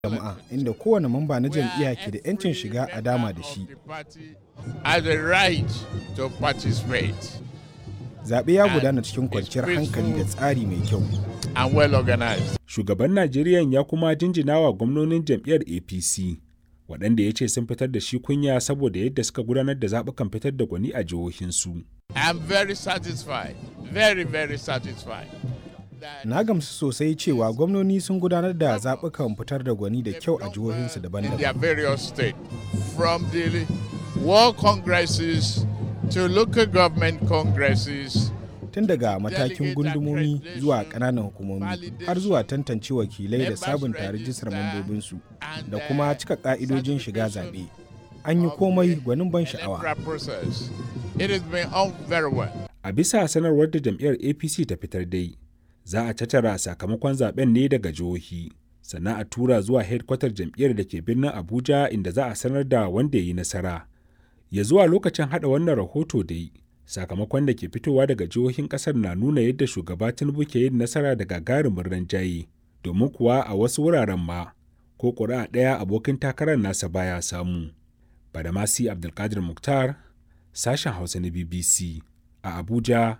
jama'a inda kowane mamba na jam'iyya ke da 'yancin shiga a dama da shi. Has a right to participate Zaɓe ya gudana cikin kwanciyar hankali da tsari mai kyau. and well organized. Shugaban Najeriya ya kuma jinjina wa gwamnonin jam'iyyar APC, waɗanda ya ce sun fitar da shi kunya saboda yadda suka gudanar da zaɓukan fitar da gwani a jihohinsu. I'm very satisfied, very, very satisfied. that Na gamsu sosai cewa gwamnoni sun gudanar da zaɓukan fitar da gwani da kyau a jihohinsu in daban-daban. their various states, from the world congresses to local government congresses, Tun daga matakin gundumomi zuwa ƙananan hukumomi har zuwa tantance wakilai da sabunta rijistar mambobinsu da kuma cika ƙa'idojin shiga zaɓe. An yi komai gwanin ban sha'awa. electoral process. It has been on very well. A bisa sanarwar da jam'iyyar APC ta fitar dai, za a tattara sakamakon zaben ne daga jihohi, sannan a tura zuwa hedkwatar jam'iyyar da ke birnin Abuja inda za a sanar da wanda ya yi nasara. Ya zuwa lokacin hada wannan rahoto dai, sakamakon da ke fitowa daga jihohin kasar na nuna yadda shugaba Tinubu ke yin nasara da gagarumin ranjaye, domin kuwa a wasu wuraren ma, ko ƙuri'a ɗaya abokin takarar nasa baya samu. Badamasi Abdulkadir Mukhtar, sashen Hausa na BBC a Abuja,